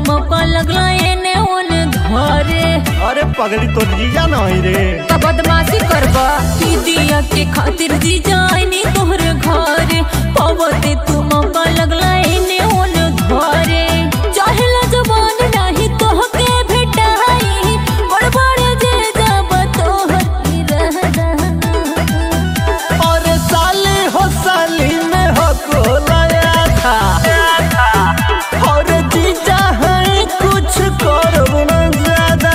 मौका लगला एने ओने धरे अरे पगली तो जीजा नहीं रे का बदमाशी करबा दीदिया के खातिर जी जाइनी तोहरे घरे पवते तू मौका लगला एने ओने धरे चाहेला जवान नाही तोहके भेटाई बड़ बड़ जे जब तोहर की रहदा और साली हो साली में हो कोलाया था और जीजा है कुछ करब न ज्यादा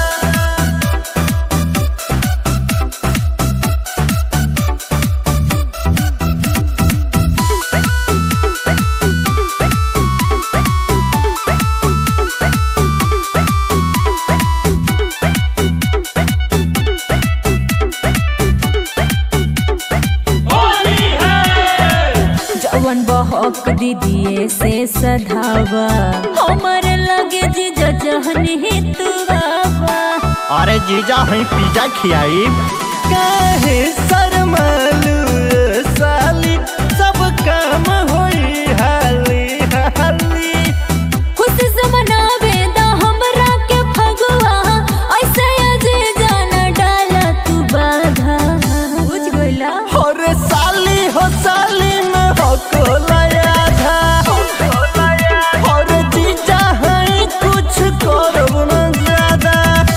जवन बहक दीदिए से सधावा हमर लगे जी जहनी तू बाबा अरे जीजा है पिज्जा खियाई काहे शर्मालू साली सब काम होई हाली हाली खुशी से मनावे दा हमरा के फगुआ ऐसे अजे जाना डाला तू बाधा बुझ गइला और साली हो साली में हो कोलाया था और जीजा है कुछ करब न ज्यादा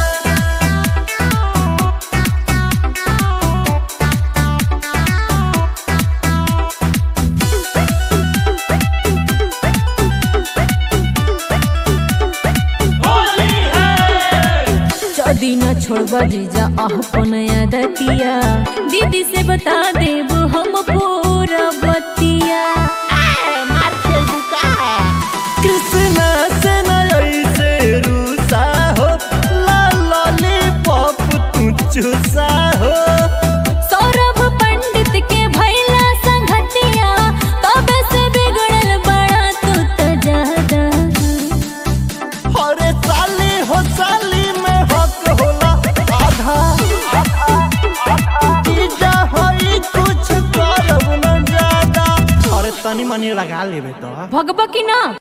जदी न छोड़बा जीजा अपन आदतिया दीदी से बता देब हम पूरा बतिया कृष्णा से न ऐसे रूसा हो ला लॉलीपॉप तू चूसा हो सौरभ पंडित के भैला संगतिया तबे से बिगड़ल बड़ा तू तो ज्यादा और साली हो साली में हक होला आधा जीजा होई कुछ करब न ज्यादा अरे तनी मनी लगा लेबे तो भगबा की ना